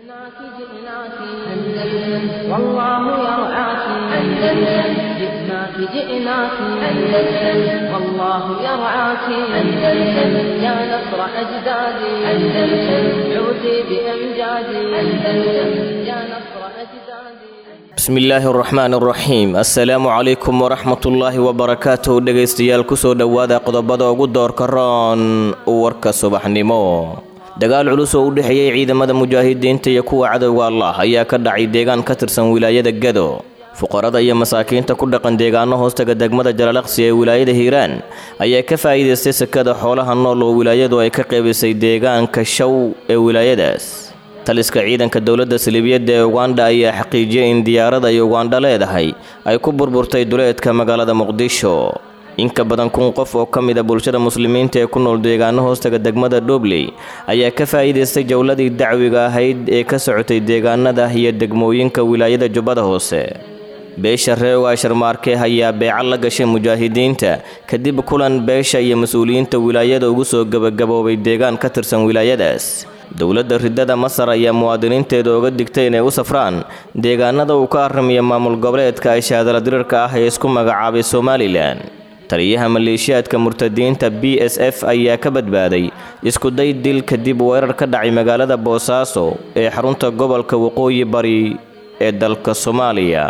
جئناك جئناك أندلس والله يرعاك أندلس جئناك جئناك أندلس والله يرعاك أندلس يا نصر أجدادي أندلس عودي بأمجادي أندلس يا نصر أجدادي bismi illaahi araxmaan araxiim assalaamu calaykum waraxmatullaahi wabarakaatuh dhegaystayaal kusoo dhowaada qodobada ugu doorka roon warka subaxnimo dagaal culus oo u dhexeeyey ciidamada mujaahidiinta iyo kuwa cadowga allah ayaa ka dhacay deegaan ka tirsan wilaayada gado fuqarada iyo masaakiinta ku dhaqan deegaano hoostaga degmada jalalaqsi ee wilaayada hiiraan ayaa ka faa'iidaystay sekada xoolaha nool oo wilaayadu ay ka qeybisay deegaanka shaw ee wilaayadaas taliska ciidanka dowladda saliibiyadda ee ugandha ayaa xaqiijiyey in diyaarada ay ugandha leedahay ay ku burburtay duleedka magaalada muqdisho in ka badan kun qof oo ka mid a bulshada muslimiinta ee ku nool deegaano hoostaga degmada dhobley ayaa ka faa'iidaystay jowladii dacwiga ahayd ee ka socotay deegaanada iyo degmooyinka wilaayada jubbada hoose beesha reewa sharmaarke ayaa beeco la gashay mujaahidiinta kadib kulan beesha iyo mas-uuliyiinta wilaayada ugu soo gebagaboobay deegaan ka tirsan wilaayadaas dowladda ridada masar ayaa muwaadiniinteeda oga digtay inay u safraan deegaanada uu ka aramiya maamul goboleedka ay shaadala diriirka ah ee isku magacaabay somalilan taliyaha maleeshiyaadka murtadiinta b s f ayaa ka badbaaday iskuday dil kadib weerar ka dhacay magaalada boosaaso ee xarunta gobolka waqooyi bari ee dalka soomaaliya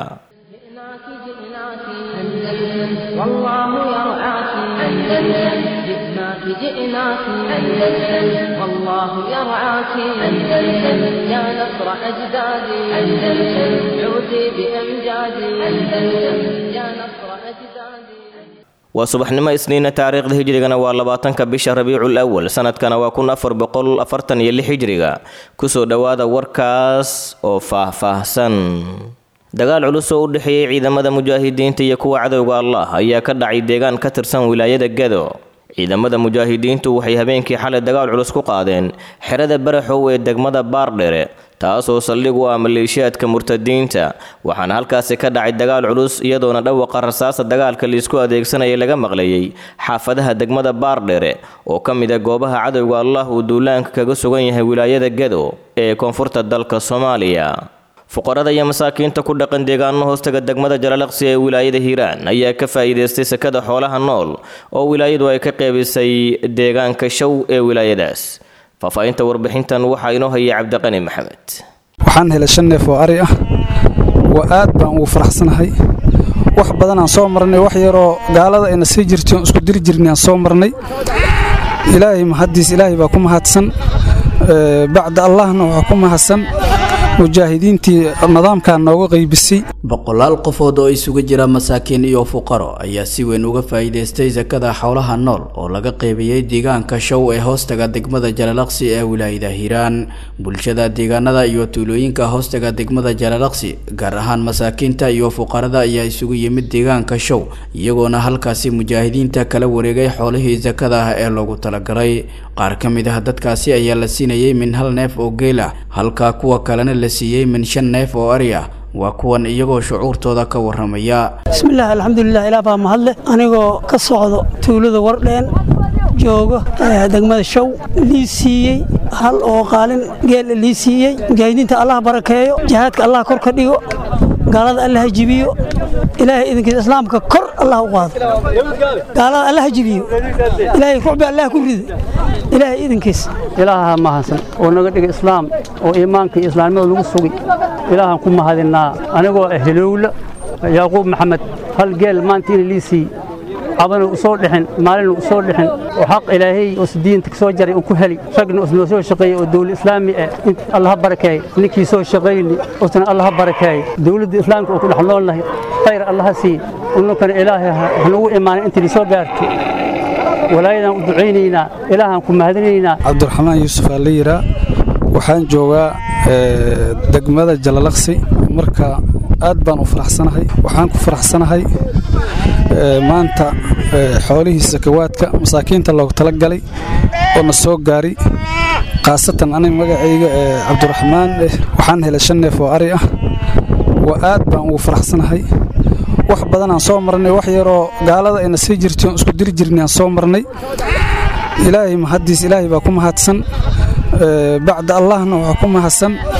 جئناك جئناك أندلس والله يرعاك أندلس جئناك جئناك أندلس والله يرعاك أندلس يا نصر أجدادي أندلس عودي بأمجادي أندلس يا نصر أجدادي waa subaxnimo isniina taariikhda hijrigana waa labaatanka bisha rabiicul awal sanadkana waa kun afar boqol afartan iyo lix hijriga kusoo dhowaada warkaas oo faah-faahsan dagaal culus oo u dhexeeyey ciidamada mujaahidiinta iyo kuwa cadowga allah ayaa ka dhacay deegaan ka tirsan wilaayada gado ciidamada mujaahidiintu waxay habeenkii xalay dagaal culus ku qaadeen xerada baraxow ee degmada baardhere taasoo saldhig u ah maleeshiyaadka murtadiinta waxaana halkaasi ka dhacay dagaal culus iyadoona dhawaqa rasaasta dagaalka liisku adeegsanayay laga maqlayay xaafadaha degmada baardhere oo ka mid a goobaha cadowga allah uu duulaanka kaga sugan yahay wilaayada gado ee koonfurta dalka soomaaliya fuqarada iyo masaakiinta ku dhaqan deegaano hoostaga degmada jalalaqsi ee wilaayada hiiraan ayaa ka faa'iidaystay sekada xoolaha nool oo wilaayadu ay ka qeybisay deegaanka show ee wilaayadaas faahfaahinta warbixintan waxaa inoo hayay cabdiqani maxamed waxaan helay shan neef oo ari ah waa aad baan ugu faraxsanahay wax badan aan soo marnay wax yaroo gaalada ayna sii jirtay oon isku diri jirnay aan soo marnay ilaahay mahaddiis ilaahay baa ku mahadsan bacda allahna waxaa ku mahadsan mujaahidiintii nidaamkaa nooga qaybisay boqolaal qofood oo isugu jira masaakiin iyo fuqaro ayaa si weyn uga faa'iidaystay sakada xoolaha nool oo laga qaybiyey deegaanka show ee hoostaga degmada jalalaqsi ee wilaayada hiiraan bulshada deegaanada iyo tuulooyinka hoostaga degmada jalalaqsi gaar ahaan masaakiinta iyo fuqarada ayaa isugu yimid deegaanka show iyagoona halkaasi mujaahidiinta kala wareegay xoolihii sakada ah ee loogu talagalay qaar ka mid ah dadkaasi ayaa la siinayay min hal neef oo geel ah halka kuwa kalena la siiyey min shan neef oo ari ah waa kuwan iyagoo shucuurtooda ka waramaya bismillaah alxamdulilah ilaah baa mahadle anigoo ka socdo tuulada wardheen joogo degmada show lii siiyey hal oo qaalin geel lii siiyey mujaahidiinta allah barakeeyo jihaadka allah kor ka dhigo gaalada allah jibiyo ilaahay idinkiisa islaamka kor allah u qaado gaalada allah jibiyo ilaahay rucbi allah ku rido ilaahay idinkiisa ilaaha mahadsan oo naga dhigay islaam oo iimaanka iyo islaamnimada lagu sugay ilaahan ku mahadinaa anigoo helowla yaaquub maxamed hal geel maanta ina lii siiyey cabana u soo dhixin maalina u soo dhixin oo xaq ilaahay oo diinta kasoo jaray uu ku heli ragna noo soo shaqeeyey oo dawlad islaami ah allaha barakeey ninkii soo shaqayni usna allaha barakeey dawladda islaamka oo ku dhex nool nahay khayr allaha sii ununkana ilaahay hanugu imaanay intii soo gaarto walaayadan u ducaynaynaa ilaahaan ku mahadinaynaa cabdiraxmaan yuusuf aa la yiraa waxaan joogaa degmada jalalaqsi marka aad baan u faraxsanahay waxaan ku faraxsanahay maanta xoolihii sakawaadka masaakiinta loogu talagalay oo na soo gaari khaasatan aniga magacayga cabdiraxmaan waxaan helay shan neef oo ari ah waa aad baan ugu faraxsanahay wax badan aan soo marnay wax yaroo gaalada ayna sii jirtay oon isku diri jirnay aan soo marnay ilaahay mahaddiis ilaahay baa ku mahadsan bacda allahna waxaa ku mahadsan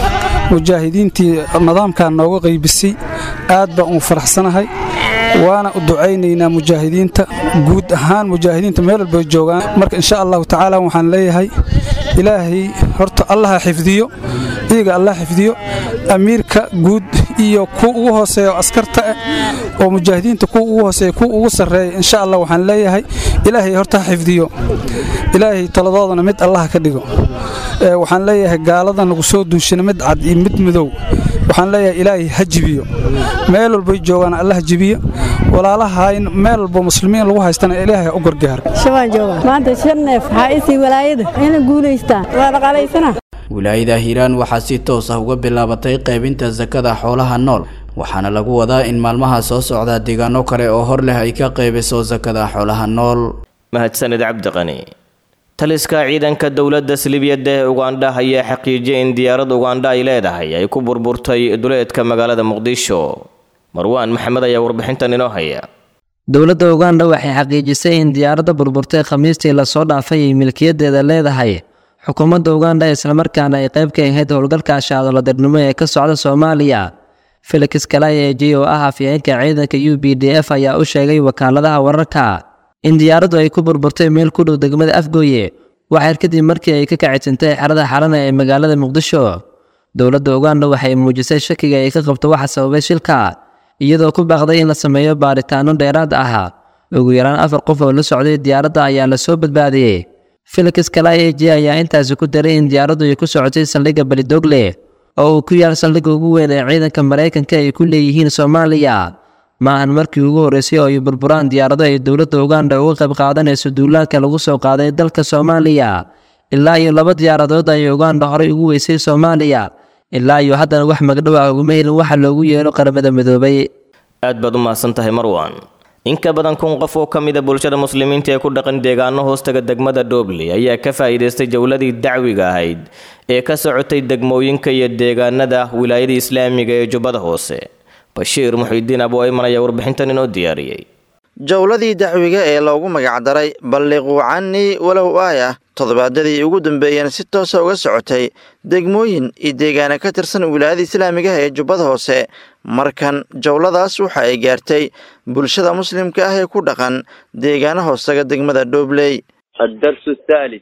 mujaahidiintii nidaamkan nooga qaybisay aad baan u faraxsanahay waana u ducaynaynaa mujaahidiinta guud ahaan mujaahidiinta meel walbay joogaan marka insha allahu tacaala waxaan leeyahay ilaahay horta allaha xifdiyo iyaga allah xifdiyo amiirka guud iyo kuwa ugu hooseeya oo askarta ah oo mujaahidiinta kuwa ugu hooseeya kuwa ugu sarreeya insha allah waxaan leeyahay ilaahay horta ha xifdiyo ilaahay taladoodana mid allah ka dhigo waxaan leeyahay gaalada nagu soo duushina mid cad iyo mid madow waxaan leeyahay ilaahay ha jibiyo meel walbay joogaan allah jibiyo walaalahayn meel walbo muslimiin lagu haystana ilaahay u gargaar shabaan joogaa maanta shan neef waxaa isii walaayada ina guulaystaan waa dhaqaalaysana wilaayada hiiraan waxaa si toos ah uga bilaabatay qaybinta sakada xoolaha nool waxaana lagu wadaa in maalmaha soo socda deegaano kale oo hor leh ay ka qaybiso sakada xoolaha nool mahadsanid cabdiqani taliska ciidanka dowladda salibiyadda ee ugandha ayaa xaqiijiyay in diyaarad ugandha ay leedahay ay ku burburtay duleedka magaalada muqdisho marwaan maxamed ayaa warbixintan inoo haya dowladda ugandha waxay xaqiijisay in diyaaradda burburtay khamiistii lasoo dhaafay ay milkiyadeeda leedahay xukuumadda ugandha islamarkaana ay qayb ka ahayd howlgalka shaadoladarnimo ee ka socda soomaaliya felix kalayeji oo ah afyeenka ciidanka u b d f ayaa u sheegay wakaaladaha wararka in diyaaraddu ay ku burburtay meel ku dhow degmada afgooye waxyar kadib markii ay ka kacitsantay xerada xalana ee magaalada muqdisho dowladda ugandha waxay muujisay shakiga ay ka qabto waxa sababay shilka iyadoo ku baaqday in la sameeyo baaritaano dheeraad ah ugu yaraan afar qof oo la socday diyaaradda ayaa lasoo badbaadiyey felix kalayeji ayaa intaasi ku daray in diyaaraddu ay ku socotay saldhigga belidogle oo uu ku yaal saldhigga ugu weyn ee ciidanka maraykanka ay ku leeyihiin soomaaliya ma ahan markii ugu horreysay oo ay burburaan diyaarado ay dowladda ugandha uga qayb qaadanayso duulaanka lagu soo qaaday dalka soomaaliya ilaa iyo laba diyaaradood ayay ugandha horey ugu weysay soomaaliya ilaa iyo haddana wax magdhow ah uguma helin waxa loogu yeero qaramada midoobay aad baad u mahadsan tahay marwan in ka badan kun qof oo ka mida bulshada muslimiinta ee ku dhaqan deegaano hoostaga degmada dhobley ayaa ka faa'iidaystay jowladii dacwiga ahayd ee ka socotay degmooyinka iyo deegaanada wilaayada islaamiga ee jubbada hoose bashiir muxidiin abu ayman ayaa warbixintan inoo diyaariyey jowladii dacwiga ee loogu magacdaray balliquu cannii walow aayah toddobaadadii ugu dambeeyeen si toosa uga socotay degmooyin iyo deegaana ka tirsan wilaayada islaamiga ee jubbada hoose markan jowladaas waxa ay gaartay bulshada muslimka ah ee ku dhaqan deegaana hoostaga degmada dhobley الدرس الثالث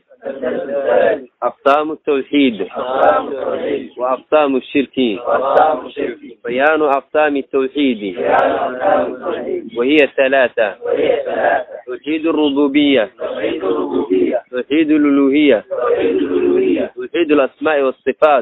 أقسام التوحيد وأقسام الشرك بيان أقسام التوحيد وهي ثلاثة توحيد الربوبية توحيد الألوهية توحيد الأسماء والصفات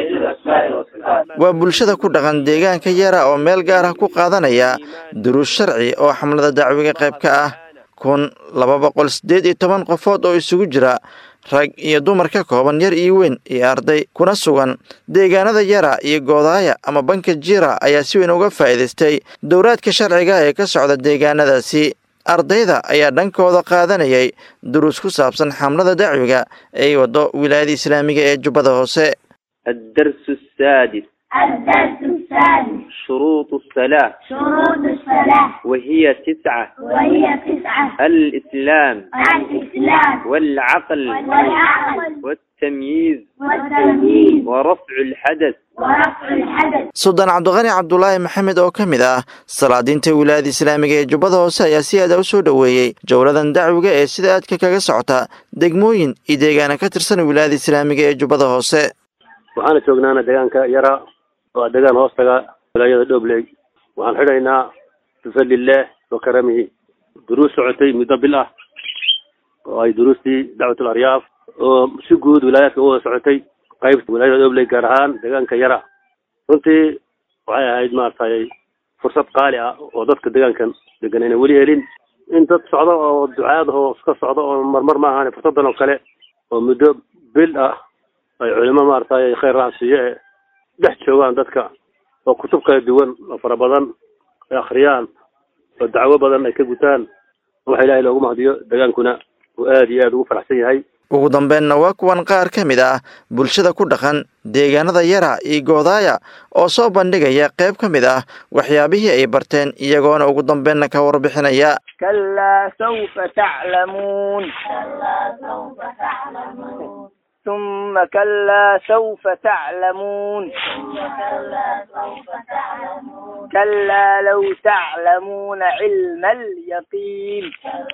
waa bulshada ku dhaqan deegaanka yara oo meel gaar ah ku qaadanaya duruus sharci oo xamlada dacwiga qayb ka ah kun laba boqol siddeed iyo toban qofood oo isugu jira rag iyo dumar ka kooban yar iyo weyn iyo arday kuna sugan deegaanada yara iyo goodaaya ama banka jira ayaa si weyn uga faa'iidaystay dowraadka sharciga ee ka socda deegaanadaasi ardayda ayaa dhankooda qaadanayay duruus ku saabsan xamlada dacwiga ay waddo wilaayada islaamiga ee jubbada hoose الدرس السادس الدرس الثالث شروط الصلاة شروط الصلاة وهي تسعة وهي تسعة الإسلام الإسلام والعقل والعقل والتمييز والتمييز ورفع الحدث ورفع الحدث suldaan cabdiqani cabdulaahi maxamed oo ka mid ah salaadiinta wilaayada islaamiga ee jubbada hoose ayaa si aada u soo dhoweeyey jowladan dacwiga ee sida aadka kaga socota degmooyin iyo deegaana ka tirsan wilaayada islaamiga ee jubbada hoose waxaana joognaana deegaanka yara oo deegaan hoostaga wilaayada dhobley waxaan xidhaynaa bifadlillaah wa karamihi duruus socotay muddo bil ah oo ay duruustii dacwatul aryaaf oo si guud wilaayaadka u wada socotay qaybta wilaayada dhobley gaar ahaan deegaanka yara runtii waxay ahayd maaragtay fursad qaali ah oo dadka deegaankan degan ayna weli helin in dad socdo oo ducaad oo iska socdo oo marmar ma ahaan fursadan oo kale oo muddo bil ah ay culimo maaragtay khayr raacsiiye ee dhex joogaan dadka oo kutub kala duwan oo fara badan ay akhriyaan oo dacwo badan ay ka gutaan waxa ilaahay loogu mahdiyo degaankuna uu aad iyo aad ugu faraxsan yahay ugu dambeynna waa kuwan qaar ka mid ah bulshada ku dhaqan deegaanada yara iyo goodaaya oo soo bandhigaya qayb ka mid ah waxyaabihii ay barteen iyagoona ugu dambeynna ka warbixinaya كلا سوف تعلمون ثم كلا سوف تعلمون كلا لو تعلمون علم اليقين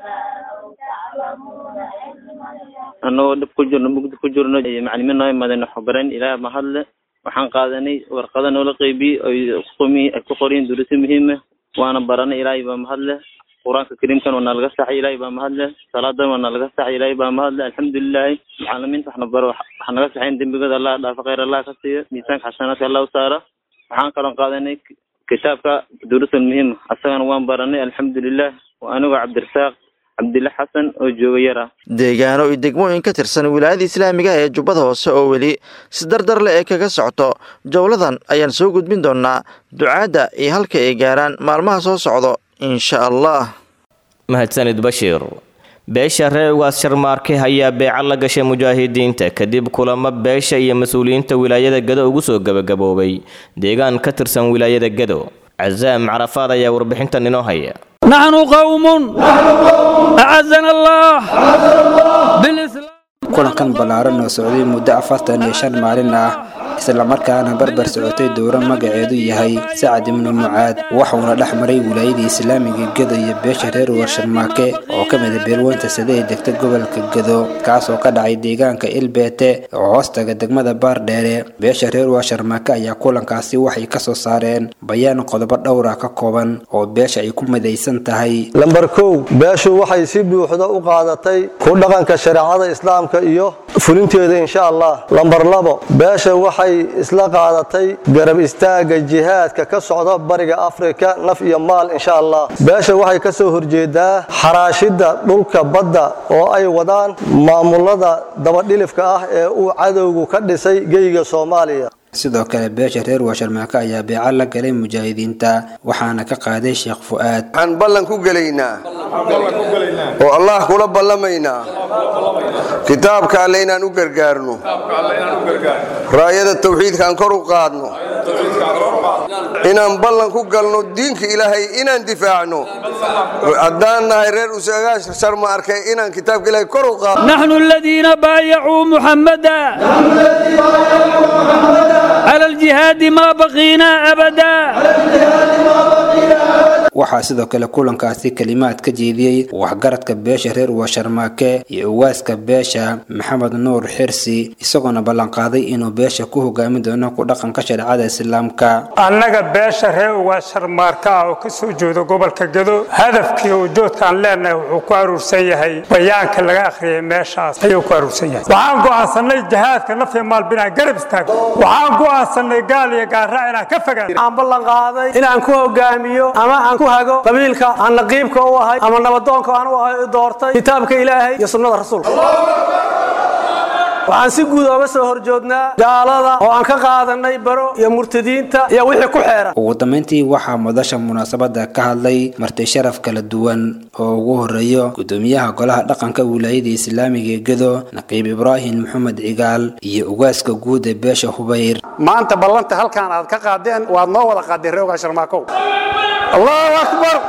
annagoo dhib ku jirno mugdi ku jirno macalimiin noo imaadeen waxbaran ilaah mahadle waxaan qaadanay warqada noola qeybiyey oy qumi ay ku qoriyeen duruso muhiima waana baranay ilaahay baa mahadle qur-aanka kariimkan waa nalaga saxay ilaahay baa mahadle salaadan waa nalaga saxay ilaahay baa mahadle alxamdulilahi macalimiinta waxna baro waxa naga saxayn dembigooda allah dhaafo khayr allah ka siiyo miisaanka xasanaadka allah u saara waxaan kaloo qaadanay kitaabka durusul muhiima asagana waan baranay alxamdulilah waa anigoo cabdirasaaq cabdilla xasan oo jooga yara deegaano iyo degmooyin ka tirsan wilaayada islaamiga ee jubbada hoose oo weli si dardar leh ee kaga socoto jowladan ayaan soo gudbin doonaa ducaadda iyo halka ay gaaraan maalmaha soo socdo insha allah mahadsanid bashiir beesha reer ugaas sharmaarke ayaa beeca la gashay mujaahidiinta kadib kulamo beesha iyo mas-uuliyiinta wilaayada gado ugu soo gebagaboobay deegaan ka tirsan wilaayada gado casaam carafaad ayaa warbixintan inoo haya نحن قوم أعزنا الله بالإسلام kulankan ballaaran oo socday muddo afartan iyo shan maalin ah islamarkaana barbar socotay dowro magaceedu yahay sacad ibnu mucaad waxuuna dhex maray wilaayadii islaamiga gedo iyo beesha reer warsharmaake oo ka mida beelweynta sade ee degta gobolka gedo kaasoo ka dhacay deegaanka ilbeete oo hoostaga degmada baardheere beesha reer warsharmaake ayaa kulankaasi waxay kasoo saareen bayaan qodobo dhowra ka kooban oo beesha ay ku midaysan tahay lambar kow beeshu waxay si buuxda u qaadatay ku dhaqanka shareecada islaamka iyo fulinteeda insha allah lambar labo beesha waxay isla qaadatay garab istaagga jihaadka ka socda bariga afrika naf iyo maal insha allah beesha waxay ka soo horjeedaa xaraashidda dhulka badda oo ay wadaan maamulada dabadhilifka ah ee uu cadowgu ka dhisay geyga soomaaliya sidoo kale beesha reer waasharmaake ayaa beeca la galay mujaahidiinta waxaana ka qaaday sheekh fu'aad waxaan ballan ku gelaynaa oo allah kula ballamaynaa kitaabka alle inaan u gargaarno raayada tawxiidkaan kor u qaadno inaan ballan ku galno diinka ilaahay inaan difaacno haddaan nahay reer usagaasha sharma arkay inaan kitaabka ilaahay kor u qaadno نحن الذين بايعوا محمدا على الجهاد ما بقينا أبدا waxaa sidoo kale kulankaasi kelimaad ka jeediyey waxgaradka beesha reer waasharmaake iyo ugaaska beesha maxamed nuur xirsi isagoona ballanqaaday inuu beesha ku hogaamin doono ku dhaqanka shareecada islaamka annaga beesha reer ugaasharmaarka ah oo ka soo jeedo gobolka gado hadafkii ujoodkaan leenahay wuxuu ku aruursan yahay bayaanka laga akhriyay meeshaas ayuu ku aruursan yahay waxaan go'aansanay jihaadka nafya maalba inaan garab istaagno waxaan go'aansanay gaal iyo gaarraac inaan ka fogaan aan ballan qaaday inaan ku hogaamiyo ama aan ku hago qabiilka aan naqiibka u ahay ama nabadoonka aan u ahay u doortay kitaabka ilaahay iyo sunnada rasuulka waxaan si guud ooga soo horjoognaa gaalada oo aan ka qaadanay baro iyo murtadiinta iyo wixii ku xeeran ugu dambeyntii waxaa madasha munaasabada ka hadlay marti sharaf kala duwan oo ugu horeeyo gudoomiyaha golaha dhaqanka wilaayada islaamiga ee gedo naqiib ibraahim maxamed cigaal iyo ugaaska guud ee beesha hubayr maanta ballanta halkaan aad ka qaadeen waad noo wada qaadeen reer ugaasharmaakow allahu akbar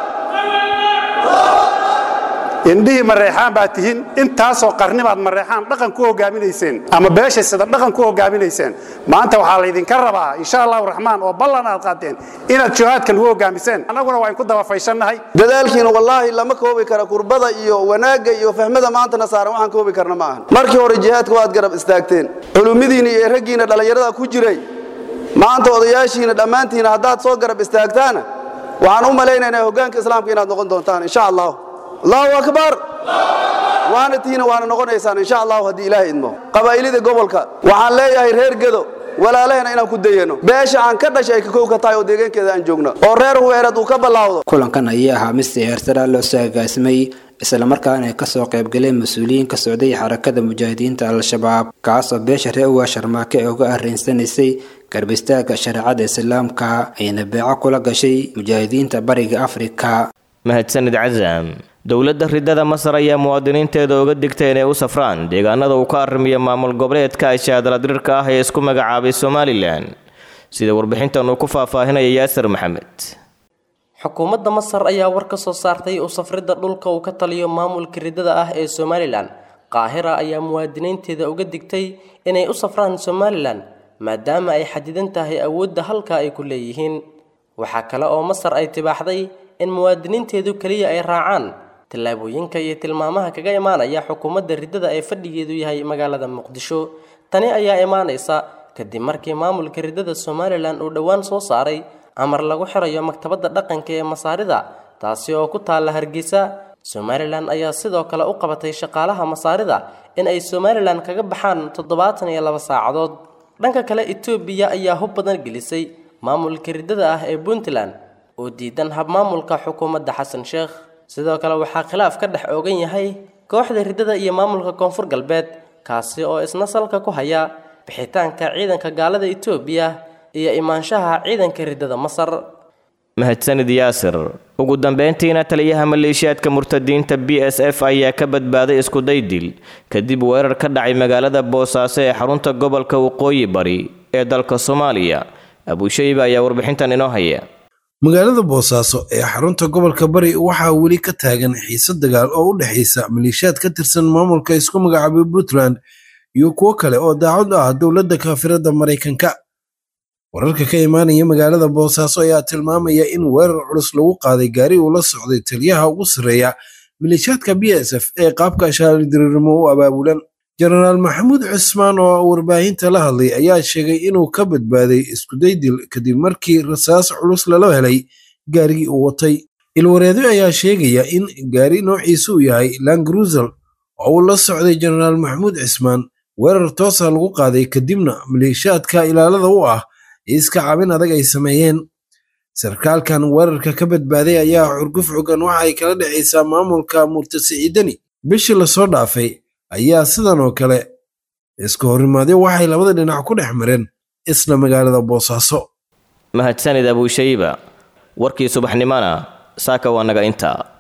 indhihii mareexaan baad tihiin intaasoo qarni baad mareexaan dhaqan ku hogaaminayseen ama beesha sida dhaqan ku hogaaminayseen maanta waxaa laydinka rabaa insha allahu raxmaan oo ballan aad qaadeen inaad jihaadka lagu hogaamiseen annaguna waa inku dabafaysannahay dadaalkiina wallaahi lama koobi kara kurbada iyo wanaagga iyo fahmada maantana saaran waxaan koobi karna ma ahan markii hore jihaadka waad garab istaagteen culumidiina iyo raggiina dhallinyarada ku jiray maanta odayaashiina dhammaantiina haddaad soo garab istaagtaana waxaan u malaynaynaa hoggaanka islaamka inaad noqon doontaan insha allah allahu akbar waana tiina waana noqonaysaan insha allahu haddii ilaahay idmo qabaa'ilida gobolka waxaan leeyahay reer gedo walaalahena inaan ku dayano beesha aan ka dhashay ay ka kowka tahay oo deegaankeeda aan joogno oo reer huweereed uu ka ballaawdo kulankan ayaa ahaa mid siyaarsaraa loo soo agaasimay islamarkaana ay kasoo qaybgaleen mas-uuliyiin ka socday xarakada mujaahidiinta al-shabaab kaasoo beesha reer uga sharmaake ee uga arrinsanaysay garbistaagga shareecada islaamka ayna beeco kula gashay mujaahidiinta bariga afrika mahadsanid casaam dowladda ridada masar ayaa muwaadiniinteeda uga digtay inay u safraan deegaanada uu ka arrimiyo maamul goboleedka ashaadaladirirka ah ee isku magacaabay somalilan sida warbixintan uu ku faahfaahinaya yaasir maxamed xukuumadda masar ayaa war ka soo saartay u safridda dhulka uu ka taliyo maamulka ridada ah ee somalilan qaahira ayaa muwaadiniinteeda uga digtay inay u safraan somalilan maadaama ay xadidan tahay awoodda halka ay ku leeyihiin waxaa kale oo masar ay tibaaxday in muwaadiniinteedu keliya ay raacaan tallaabooyinka iyo tilmaamaha kaga imaanaya xukuumadda riddada ee fadhigeedu yahay magaalada muqdisho tani ayaa imaanaysa kadib markii maamulka riddada somalilan uu dhowaan soo saaray amar lagu xirayo maktabadda dhaqanka ee masaarida taasi oo ku taalla hargeysa somalilan ayaa sidoo kale u qabatay shaqaalaha masaarida in ay somalilan kaga baxaan toddobaatan iyo laba saacadood dhanka kale etoobiya ayaa hub badan gelisay maamulka riddada ah ee puntland oo diidan habmaamulka xukuumadda xasan sheekh sidoo kale waxaa khilaaf ka dhex oogan yahay kooxda riddada iyo maamulka koonfur galbeed kaasi oo isna salka ku haya bixitaanka ciidanka gaalada etoobiya iyo imaanshaha ciidanka riddada masar mahadsanid yaasir ugu dambeyntiina taliyaha maleeshiyaadka murtadiinta b s f ayaa ka badbaaday iskuday dil kadib weerar ka dhacay magaalada boosaaso ee xarunta gobolka waqooyi bari ee dalka soomaaliya abuushayba ayaa warbixintan inoo haya magaalada boosaaso ee xarunta gobolka bari waxaa weli ka taagan xiise dagaal oo u dhexaysa maleeshiyaad ka tirsan maamulka isku magacaabay puntland iyo kuwo kale oo daacad u ah dowladda kaafirada maraykanka wararka ka imaanaya magaalada boosaaso ayaa tilmaamaya in weerar culus lagu qaaday gaari uu la socday taliyaha ugu sarreeya maleeshiyaadka b s f ee qaabka shaaldiriirimo u abaabulan jenaraal maxamuud cismaan oo warbaahinta la hadlay ayaa sheegay inuu ka badbaaday iskudaydil kadib markii rasaas culus lala helay gaarigii uu watay ilwareedo ayaa sheegaya in gaari noociisu uu yahay langrusel oo uu la socday jenaraal maxamuud cismaan weerar toosa lagu qaaday kadibna maleeshiyaadka ilaalada u ah iska cabin adag ay sameeyeen sarkaalkan weerarka ka badbaaday ayaa xurguf xogan waxa ay kala dhexaysaa maamulka murtasiciidani bishii lasoo dhaafay ayaa sidan oo kale iska horimaadyo waxay labada dhinac ku dhex mareen isla magaalada boosaaso mahadsanid abuushayba warkii subaxnimona saaka waa naga intaa